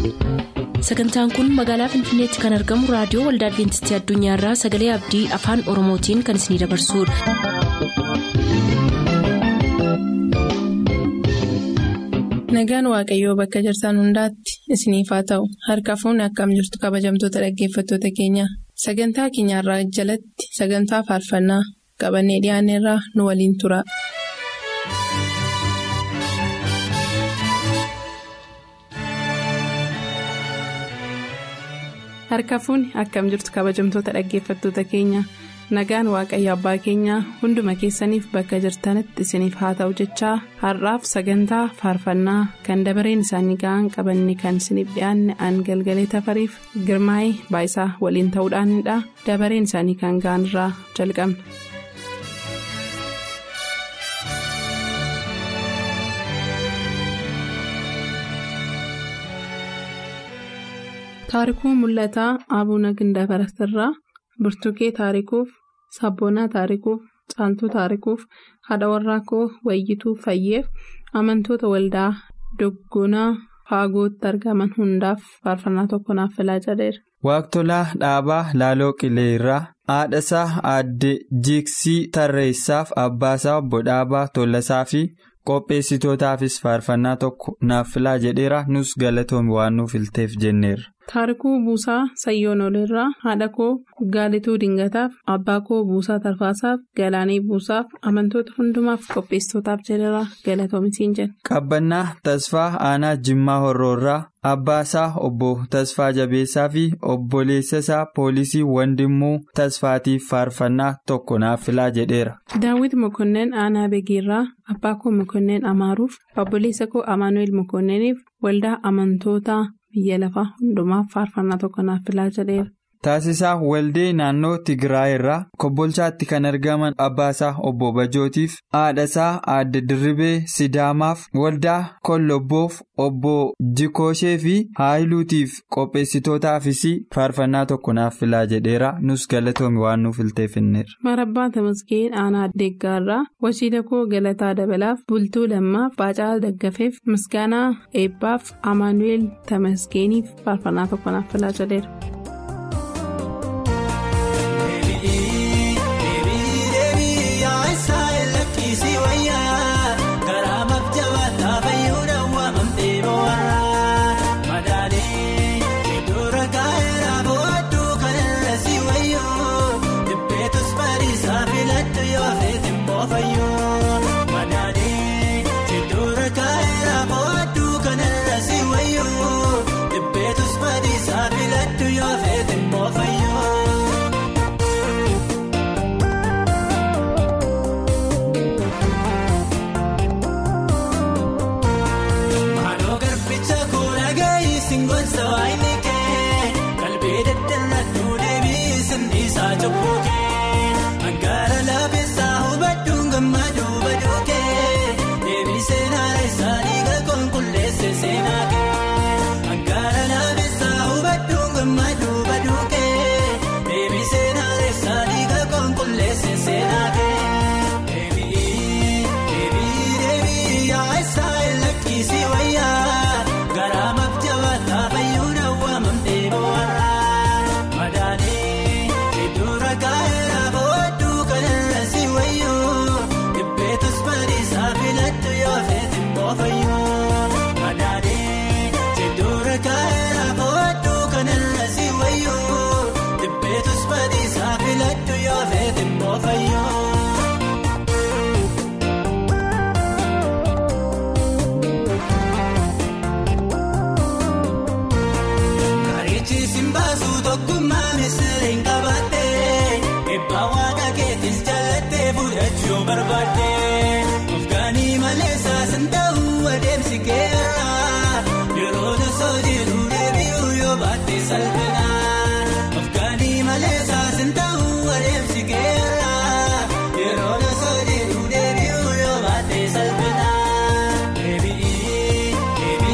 sagantaan kun magaalaa finfinneetti kan argamu raadiyoo waldaa adventistii addunyaarraa sagalee abdii afaan oromootiin kan isinidabarsudha. nagaan waaqayyoo bakka jirtan hundaatti isiniif haa ta'u harka fuunni akkam jirtu kabajamtoota dhaggeeffattoota keenya sagantaa keenyarraa jalatti sagantaa faarfannaa qabannee dhiyaanneerraa nu waliin tura. harka fuunni akkam jirtu kabajamtoota dhaggeeffattoota keenya nagaan waaqayyo abbaa keenyaa hunduma keessaniif bakka jirtanitti isiniif haa ta'u jechaa har'aaf sagantaa faarfannaa kan dabareen isaanii ga'an qabanne kan isiniif dhiyaanne an galgalee tafariif girmaa'ee baayisaa waliin ta'uudhaanidha dabareen isaanii kan ga'an irraa jalqabna. taarikuu mul'ataa abuuna gindabarasirraa burtukee taarikuuf sabboonaa taarikuuf caaltuu taarikuuf haadha warraa koo wayyituu fayyeef amantoota waldaa doggonaa faagootti argaman hundaaf faarfannaa tokko naaf filaa jedheera. Waaqtolaa dhaabaa laaloo qilee irraa haadhasaa aadde jiiksii tarreessaaf abbaasaa obbo dhaabaa tollasaa fi qopheessitootaafis faarfannaa tokko naaf filaa jedheera nus galatoomii waan nuuf ilteef jenneerra. taarikuu buusaa sayyoon oleerraa haadha koo gaalituu dingataaf abbaa koo buusaa tarfaasaaf galaanii buusaaf amantoota hundumaaf qopheessitootaaf jedheera galatoomisiin jenna. qabbannaa tasfaa aanaa jimmaa horroorraa abbaasaa obbo tasfaa jabeessaa fi obboleessasaa poolisii wandimmuu tasfaatiif faarfannaa tokko naaf filaa jedheera. daawwiti mokoneen aanaa beegiirraa abbaa koo mokoneen amaaruuf obboleessa koo amaanu'eel mokonneeniif waldaa amantootaa. biyya lafaa hundumaaf faarfannaa tokko naaf filaa jedheera. Taasisaa Waldee naannoo Tigraay irraa Kombolchaatti kan argaman abbaasaa obbo Bajootiif haadhasaa aadde Dirribee Sidaamaaf waldaa Kollobboof obbo Jikooshee fi Haayiluutiif qopheessitootaafis faarfannaa tokko naaf filaa jedheera nus galatoomi waan nuuf ilteeffanneerra. Marabbaa Tamaskeen Aanaa Deeggaarraa Washiida koo Galataa Dabalaaf Bultuu Lammaaf Baacaa Daggafeef Misgaanaa Eebbaaf Amaanu'eel Tamaskeeniif faarfannaa tokko naaf filaa jedheera.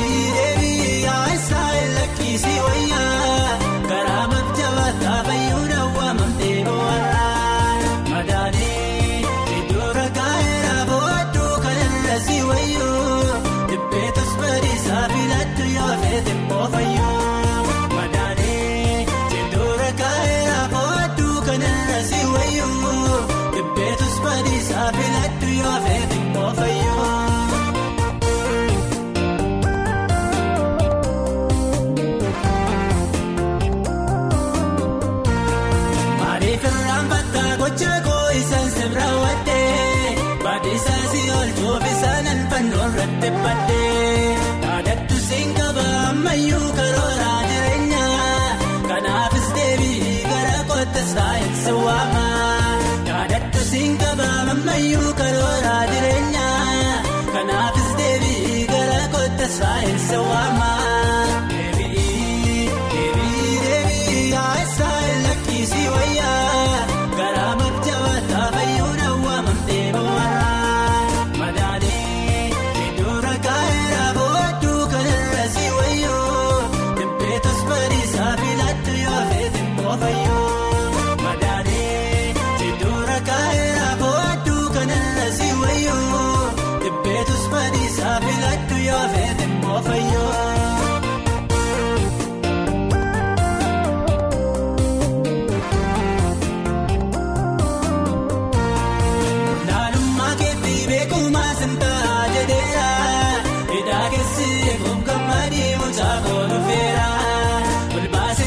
Karaa maaf jabaata fayyadu.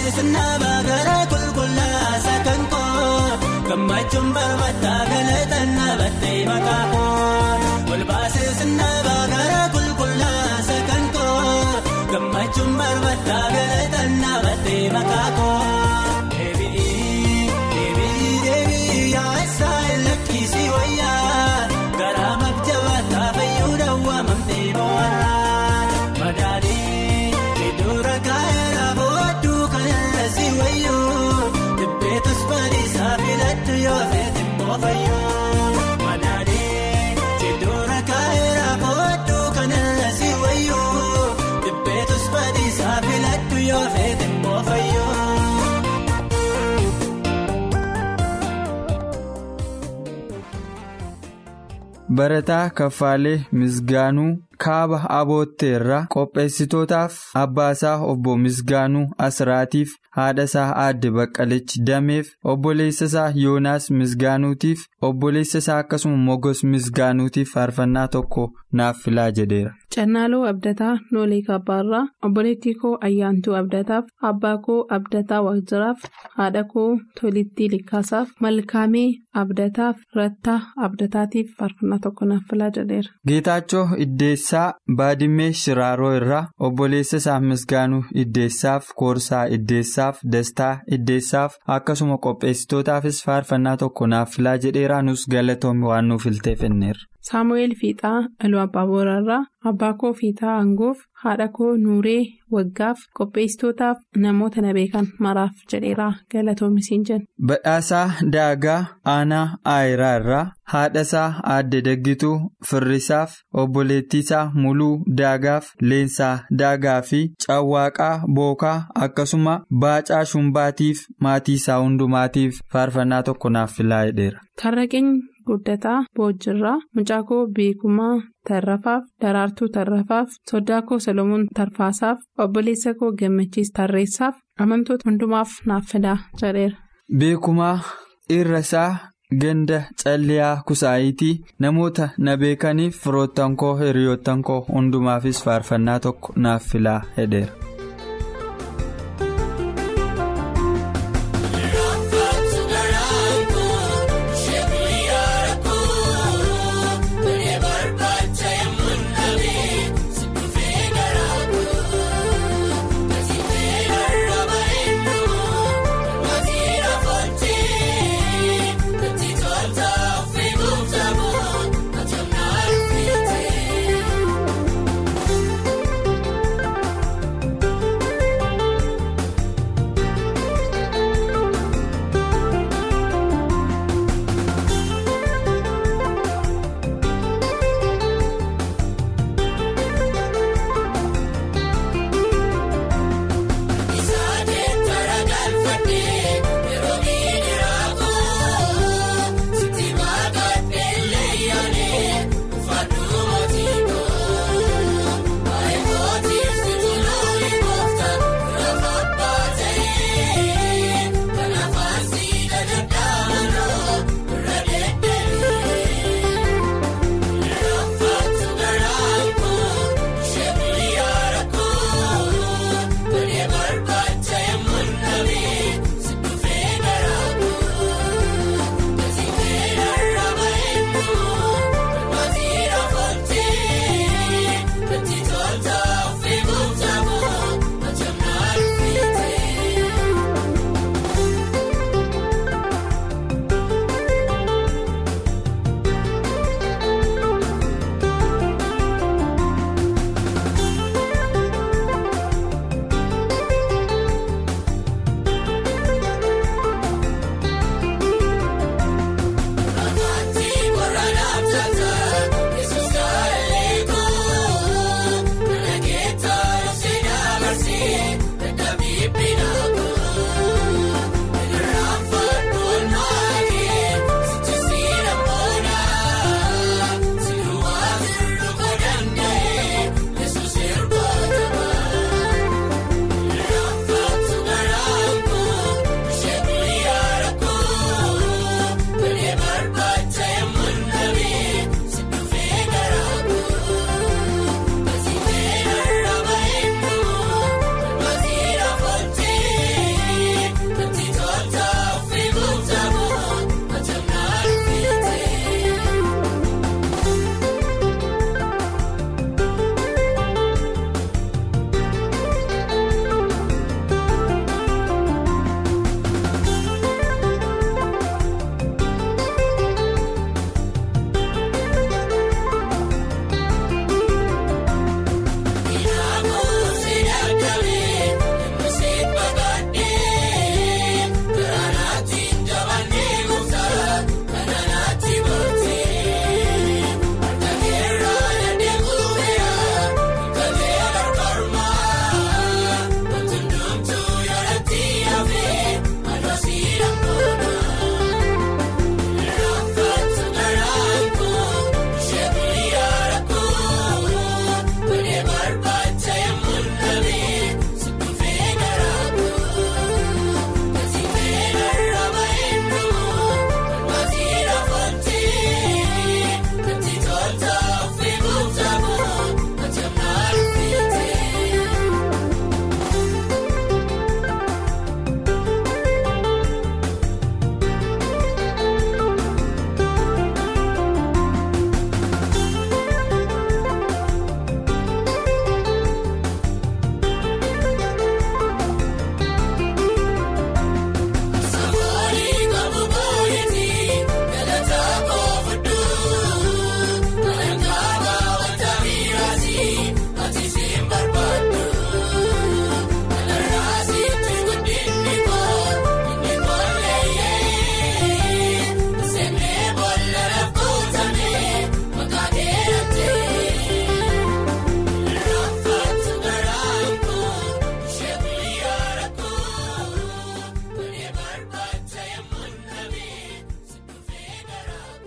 Olbaasisnaa gara qulqullaasa kan koo gammachuun barbaaddaa galataan dhaabattee maqaa koo olbaasisnaa gara qulqullaasa kan koo gammachuun barbaaddaa galataan dhaabattee maqaa koo. Deebi'ii deebi'ii deebi'ii yaasaa lakkisii wayyaa garaa mabjabaataa fayyuudha waamamtee boo'arraa madaadii iddoo kaayera booduu kanarra si wayyoo dibbeetus badiisaa filadhu yoo feete immoo fayyoo madaadii iddoo kaayera booduu kanarra si wayyoo dibbeetus badiisaa filadhu yoo feete immoo fayyoo. Barataa Kaffaalee Misgaanuu kaaba abootteerraa qopheessitootaaf abbaasaa obbo Misgaanuu Asraatiif haadhasaa aadde Baqqalichi Dameef obboleessasaa Yoonaas Misgaanuutiif obboleessasaa akkasuma Mogos Misgaanuutiif faarfannaa tokko naaf filaa jedheera. Cannaaloo Abdataa Noolee Kabbaarraa obboleettii koo Ayyaantuu Abdataaf abbaa koo Abdataa Waaqjiraaf haadha koo Tolittii Likkaasaaf Malkaamee Abdataaf Rattaa Abdataatiif faarfannaa tokko naaf filaa jedheera. Geetaachoo Iddeessaa Baadimmee Shiraaroo irraa obboleessa isaa Misgaanuu Iddeessaaf Koorsaa Iddeessaaf Dastaa Iddeessaaf akkasuma qopheessitootaafis faarfannaa tokko naaf filaa jedheera nus galatoomii waan nuuf ilteef inneerra. Saamu'eel Fiixaa Iluu Abbaa Booraarraa abbaa koo Fiixaa Angoof haadha koo Nuuree Waggaaf qopheessitootaaf namoota na beekan maraaf jedheeraa galatoomisiin jenna. Badhaasaa Daagaa Aanaa Aayiraa irraa haadhasaa Aadde Daggituu Firrisaaf obboleettiisaa Muluu Daagaaf Leensaa Daagaa fi Cawwaaqaa Bookaa akkasuma Baacaa Shumbaatiif maatii isaa hundumaatiif faarfannaa tokko naaf filaa jedheera. Tarraqeen guddataa Boojjirraa Mucaakoo Beekumaa Tarrafaaf Daraartuu Tarrafaaf Soddaakoo Solomoon Tarfaasaaf obboleessa koo Gammachiis Tarreessaaf amantoota hundumaaf naaf fidaa jedheera. Beekumaa Irrasaa Ganda Calliyaa Kusaayitii namoota na beekaniif firoottan koo hiriyoottan koo hundumaafis faarfannaa tokko naaf filaa jedheera.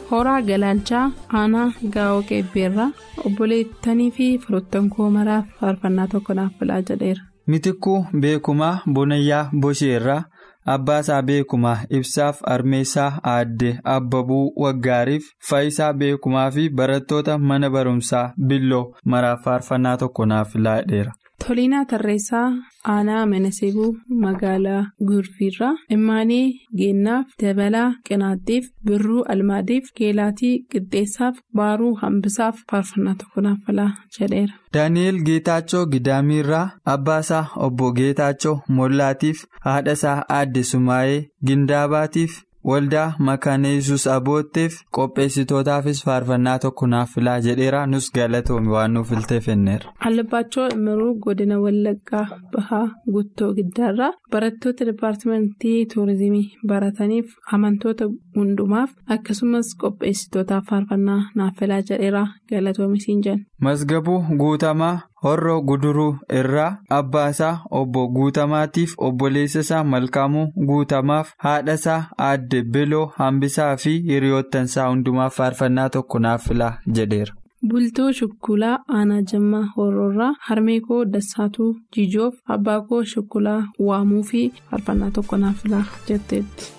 horaa galaalchaa aanaa gaa'oo qeebbeerraa obboleettanii fi firoottan koo maraaf faarfannaa tokko naaf filaa jedheera. Mitikkuu beekumaa bonayyaa bosheerraa abbaasaa beekumaa ibsaaf armeessaa aadde abbabuu waggaariif faayisaa beekumaa fi barattoota mana barumsaa billoo maraaf faarfannaa tokko naaf filaa jedheera. Toliinaa Tarreessaa Aanaa Menasebuu magaalaa Gurfiirraa Immaanii Geennaaf Dabalaa Qinaattiif Birruu Almaadiif Geelaatii Qixxeessaaf Baaruu Hambisaaf faarfannaa tokko naaf filaa jedheera. Daani'eel Geetaachoo Gidaamiirraa Abbaasaa Obbo Geetaachoo Mollaatiif haadhasaa Aadde Sumaayee Gindaabaatiif waldaa makaana yesus abootteef qopheessitootaafis faarfannaa tokko naaf filaa jedheera nus galatoomi waan nuuf filteef kenneera. Albaachoo Imiruu godina Wallaggaa Bahaa Guttoo Giddaarraa barattoota dipaartimentii tuurizimii barataniif amantoota hundumaaf akkasumas qopheessitootaaf faarfannaa naaf filaa jedheera galatoomi siin jenna. Masgabuu guutamaa. Horroo guduruu irraa abbaasaa obbo guutamaatiif obboleessasaa malkaamuu guutamaaf haadhasaa aadde beloo hambisaa fi hiriyoottansaa hundumaaf faarfannaa tokko naaf filaa jedheera. Bultoo Shukkulaa Aanaa Jammaa Horroorraa Harmeekoo Dassaatuu Jijoof Abbaakoo Shukkulaa waamuu fi faarfannaa tokko naaf filaa jetteetti.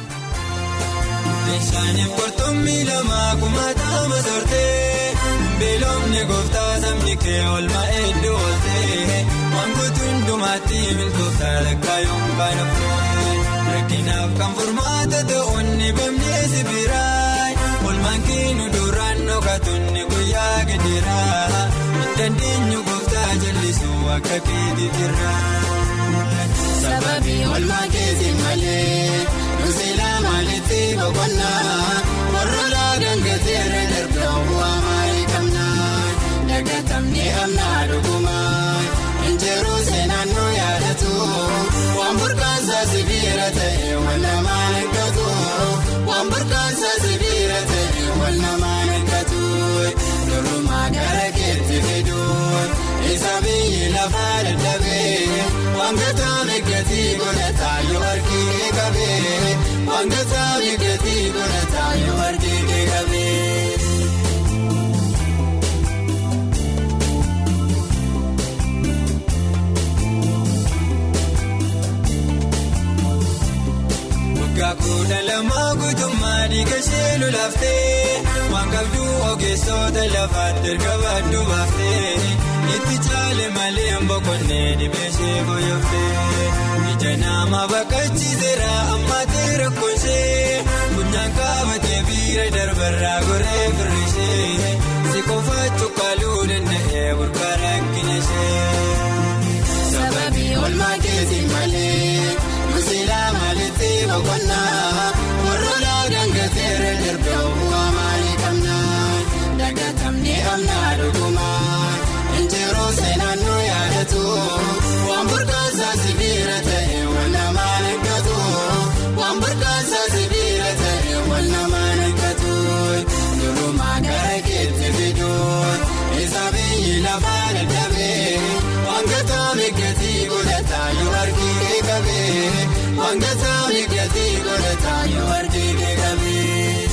Meeshaaleen qurxummii lamaa kumataa masoortee beelofni gooftaa sabni kee oolmaa hedduu ooltee wantoota hundumaatti milkooftaa lakkaayuun baanaftee rakkinaaf kan furmaata ta'uun ni bamnee sibiraay oolmaan keenu duraan dhokatuun guyyaa gidiraa dandeenyu gooftaa jallisuu akka keetii jirra. Sababii oolmaa keetiin malee nuusilaa maalitti boqonnaa warroolaa gangateera darbaa bu'aa maalii qabnaa daggatamni amnaa dhugumaa injiruu seenaan nu yaadatu waan burqaansaa sibiira ta'e wal namaan eeggatu waan burqaansaa sibiira ta'e wal namaan eeggatu durumaa gara keetti fidu isa biyyi lafaa dadhabee. Wangataa miidhagdee godhataa yoo arginu qabee wangataa miidhagdee godhataa yoo arginu qabee. Waggaa kudha lamaa guutummaa dhiiga ishee lolaaftee waan qabdu ogeessota lafaatti erga baaduu baaftee. Itti caale malee boqonnee dhibeeshee fooyyooftee ija nama bakkachiiseera ammaatee rakkoonshee funyaan qabatee biira darbarraa goree firrishee si qofa cuqqaaluu danda'ee burqaa rakkinashee. Sababii oolmaa keetiin malee nuusilaa maalitti boqonnaa warroolaa gangateera darbaa bu'aa maalii qabnaa daggatamni amnaa dhugumaa. Injiruu seenaan nu yaadatu waan burqaansaa sibiira ta'e wal namaan eeggatu waan burqaansaa sibiira ta'e wal namaan eeggatu durumaa gara keetti fidu isa biyyi lafaa dadhabee wangataa miidhagdee godhataa yoo arginu qabee wangataa miidhagdee godhataa yoo arginu qabee.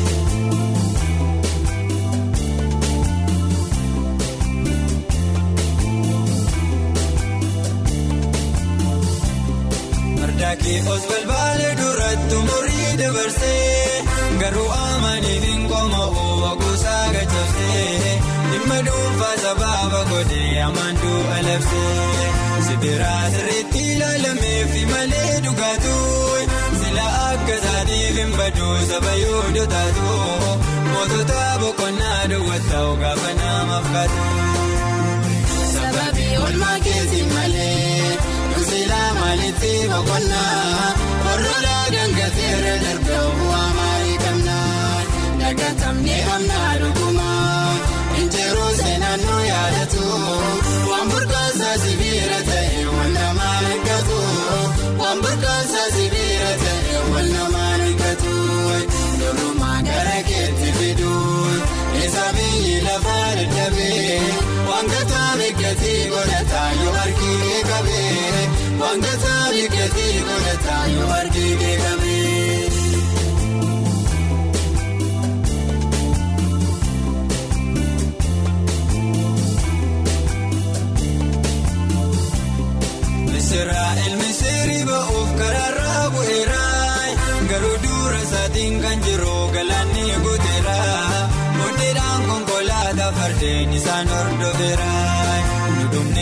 Daakii os balbaalee duratti umurii dabarsee garuu amaniif hin qomoo waguusaa gachabsee dhimma dhuunfaa sabaaba godhee amantuu alabsee sibiraa sirriitti ilaalameef malee dhugaatu sila akka isaatiif hin baduu saba yoo dotaatu mootota boqonnaa duwwaataa gaafa namaaf kaatu. Sababii oolmaa keetiin malee. Nuusilaa maalitti boqonnaa warroolaa gangateera darbaa bu'aa maalii qabnaa daggatamni amnaa dhugumaa injiruu seenaan nu yaadatu waan burqaansaa sibiira ta'e wal namaan eeggatu waan burqaansaa sibiira ta'e wal namaan eeggatu durumaa gara keetti fidu isa biyyi lafaa dadhabee wangataa miidhagdee godhataa yoo arginu qabee wangataa miidhagdee godhataa yoo arginu qabee.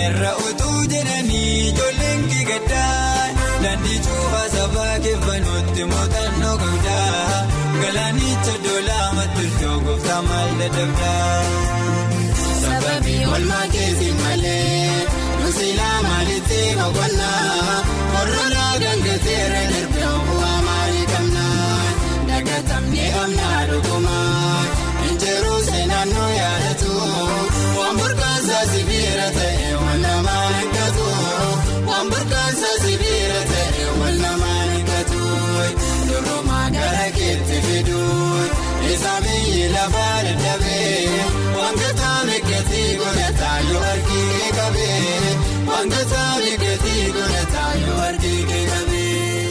irra utuu jedhanii ijoolleen kigaddaa daandii cuufaa sabaa keeffanuutti muuxannoo qabdaa galaanicha doolaa maturtoo gooftaa maal dadhabdaa. Sababii olmaa keessi malee nusilaa maalitti boqonnaa warroolaa gangateera darbee bu'aa maalii qabnaa dagatamnee amnaa dhugumaa injiruu seenaan nu yaadatu waan burqaansaa sibiira ta'e wal namaa hiikkatu waan burqaansaa sibiira ta'e wal namaa hiikkatu durumaa gara keetti fiduu isa biyyi lafaa dadhabee wantoota miidhaganii godhataa yoo arginu qabee wantoota miidhaganii godhataa yoo arginu qabee.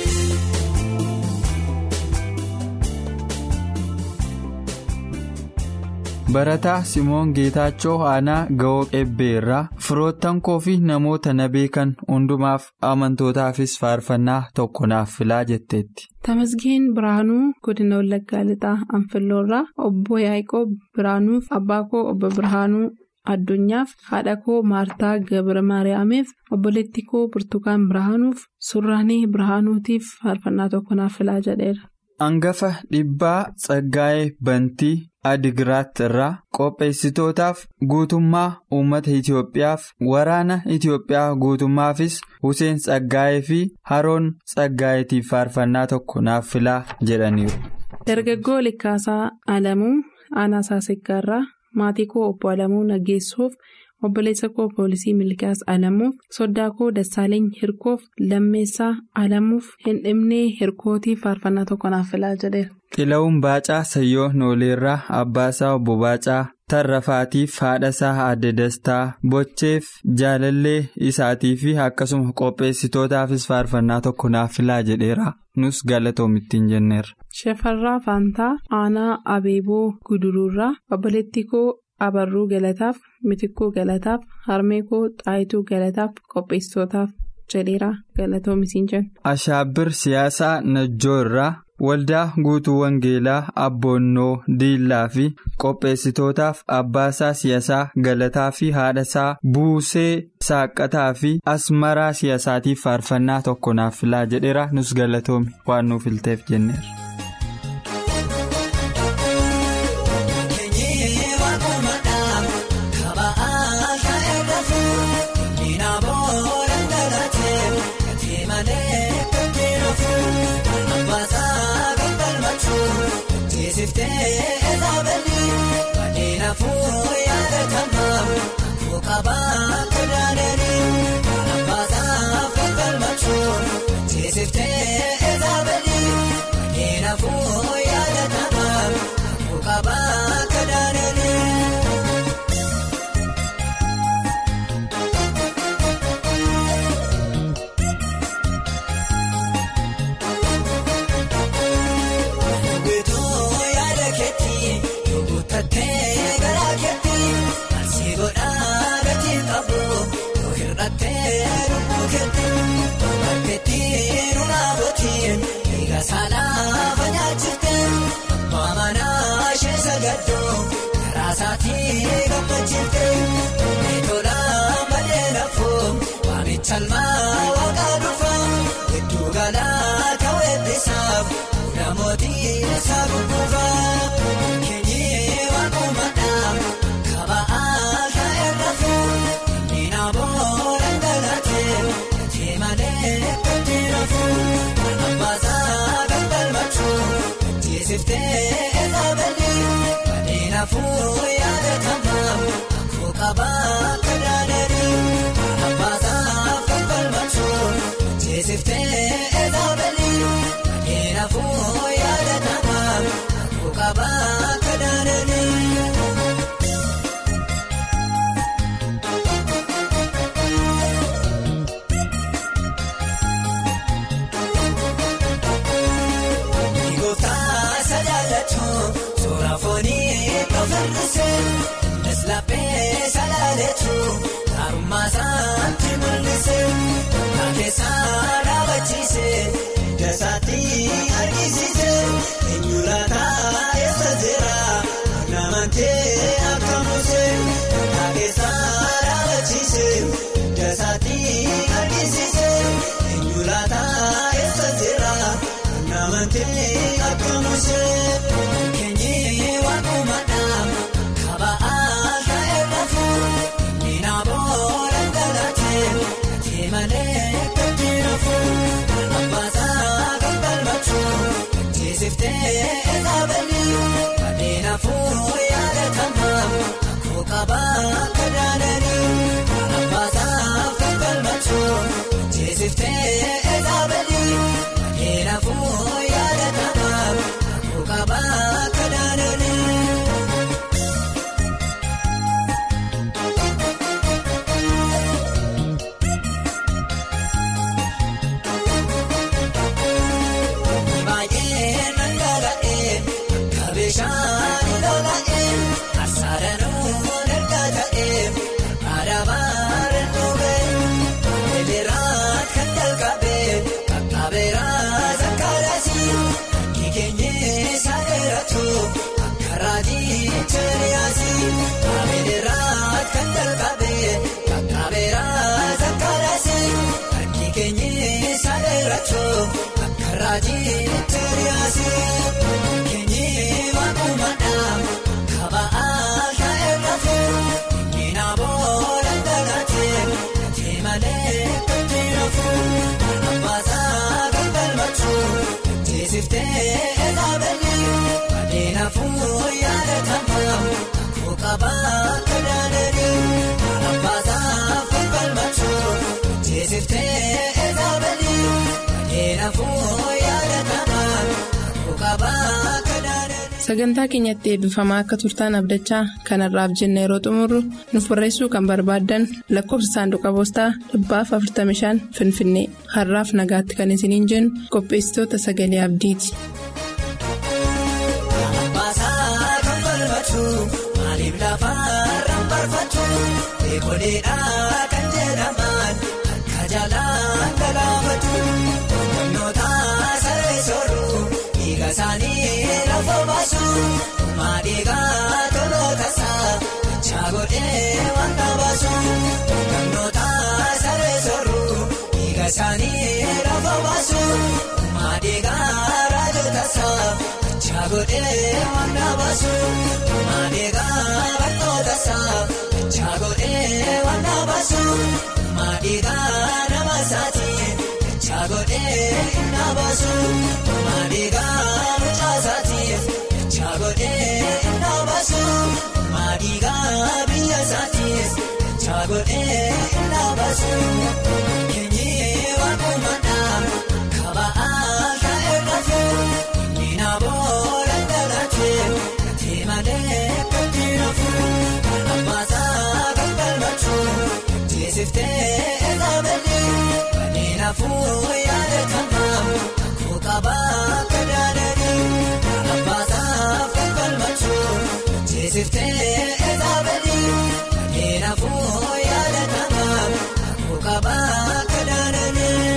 Barataa Simoon Geetaachoo Aanaa Ga'oo Qebbeerraa firoottan koo fi namoota na beekan hundumaaf amantootaafis faarfannaa tokko naaf filaa jetteetti. Tamasgeen Biraanuu godina Wallaggaa Lixaa Anfilloorraa obbo Yaaqoob Biraanuuf abbaa koo obbo Birhaanuu Addunyaaf haadha koo Maartaa Gabra Maariyaamiif obboleettii koo Burtukaan Birhaanuuf Surraanii Birhaanuutiif faarfannaa tokko naaf filaa jedheera. Hangafa dhibbaa Tsaggaa'ee Bantii Adigiraat irraa qopheessitootaaf guutummaa uummata Itiyoophiyaaf waraana Itiyoophiyaa guutummaafis Huseen Tsaggaa'ee fi Haroon Tsaggaa'eetiif faarfannaa tokko naaf filaa jedhaniiru. Dargaggoo Likkaasaa Alamuu Aanaa Saasiggaarraa maatii koo obbo Alamuu Naggeessuuf obboleessa koo poolisii Milkaas Alamuuf soddaa koo Dassaaleeny Hirkoof lammeessaa Alamuuf hin dhibnee hirkootiif faarfannaa tokko naaf filaa jedheera. Xila'uun Baacaa Sayyoo Nooleerraa Abbaasaa Obbo Baacaa Tarrafaatiif haadhasaa Aadde Dastaa Bocheef jaalallee isaatii fi akkasuma qopheessitootaafis faarfannaa tokko naaf filaa jedheera. Nus galatoomittiin jenneerra. Shafarraa Faantaa Aanaa Abeeboo Guduruurraa obboleettii koo Abarruu Galataaf Mitikkuu Galataaf Harmee koo Xaayituu Galataaf qopheessitootaaf jedheera galatoomitiin jenna. Ashaabbir siyaasaa Najjoo irraa waldaa guutuu Wangeelaa Abboonnoo Diillaa fi qopheessitootaaf Abbaasaa Siyaasaa Galataa fi haadhasaa Buusee Saaqqataa fi Asmaraa Siyaasaatiif faarfannaa tokko naaf filaa jedheera nus galatoomi waan nuuf ilteef jenneera. Salmaa waaqaa dhufaa hedduu galaa ta'uu eebbisaaf namootii isaa gurguraa keenyee waaqumadhaa kaba'aa shaa'ee rafuu miina booda galatee gatii malee gatii rafuu abbaasaa galgalmachuu jiisiftee eegabalii badii rafuu yaadatamaa akkoo qabaa kadaadanii abbaasaa. Jeesiftee eegabalii adeera fuu yaadatamaa akkoo qabaa kadaadanii. Gooftaa sadaalachuu suura foonii ofirrisee innis laphee sadaalachuu. Harummaa isaatti mul'isee keessaa dhaabachaa amantee akka mushee keenyee waakumadhaa kaba aadaa eegafu nina boora galatee ati malee kakirafu abbaasaa kan galmachuu teessiftee eegabalii adeemafuu yaadatamaa akkoo qabaa kadaananii abbaasaa kan galmachuu teessiftee eegabalii adeemafuu yaadatamaa akkoo qabaa kadaananii. Baay'ee nangala'ee kabeeshaan lola'ee asaaranuu erga ta'ee aadaabaan dhugee eleeraan kan jalqabee qaqqabeeraa zakkaaraasii kikeenyee saaleratu akka raajii cheriyaasii eleeraan kan jalqabee qaqqabeeraa zakkaaraasii kikeenyee saaleratu. Raajii Teeriyaasii keenyee waakumadhaa kaba aadaa eegafu nina boora galatee ati malee kakirafu abbaasaa kan galmachuu teessiftee eegabalii adeemafuu yaadatamaa akkoo qabaa kadaananii abbaasaa kan galmachuu teessiftee eegabalii. Keenafuu yaadatamaa akkoo qabaa kadaananii. Sagantaa keenyatti eebbifamaa akka turtaan abdachaa kanarraaf jenna yeroo xumurru nuuf barreessuu kan barbaaddan lakkoofsa saanduqa poostaa dhibbaaf 45 Finfinnee har'aaf nagaatti kan isiniin jennu qopheessitoota sagalee abdiiti. Abbaasaa kan falmachuu maaliif lafaarraan barfachuu eekoleedhaa kan jedhaman akka jaalaan galaafatu humnoota saree sooruu dhiiga isaanii lafa baasu maadhiigaa toloota isaa dachaa godhee waan baasu humnoota saree sooruu dhiiga isaanii lafa baasu maadhiigaa raajota isaa. Chaagodhee waan baasu maadhiigaa barnoota isaa chaagodhee waan baasu maadhiigaa nama isaatiin chaagodhee inni baasu maadhiigaa mucaa isaatiin chaagodhee inni baasu maadhiigaa biyya isaatiin chaagodhee inni baasu keenyee waakumadhaa kaba aadaa eegafu. Nina boora galatee ati malee kakirafu abbaasaa kan galmachuu teessiftee eegabalii adeemafuu yaadatamaa akkoo qabaa kadaananii abbaasaa kan galmachuu teessiftee eegabalii adeemafuu yaadatamaa akkoo qabaa kadaananii.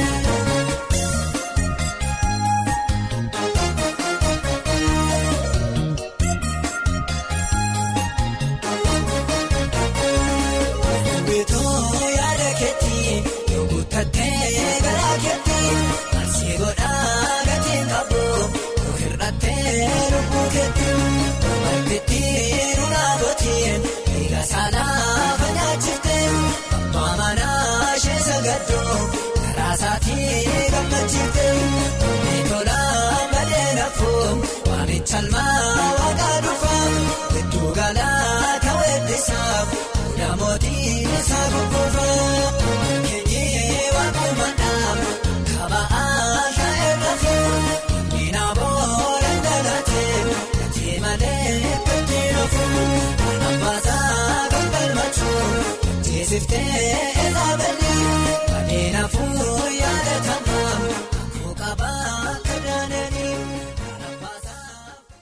Bituu yaada keetii yoo guuttattee garaa keetii marsii godhaa gatiin qabu yoo hir'attee lubbuu keetii martitti nunaa gootiin dhiiga saalaa fanyaachifte abbaa manaa ishee sagaddoo karaa isaatii gammachiifte miitolaa madee nafuu waamicha almaa waaqaa dhufaa gidduu galaa ta'uu Namootiin isaa gurguraa keenyee waakumadhaa kaba aadaa eegafu nina boora galatee ati malee kakirafu abbaasaa kan galmachuu teessiftee.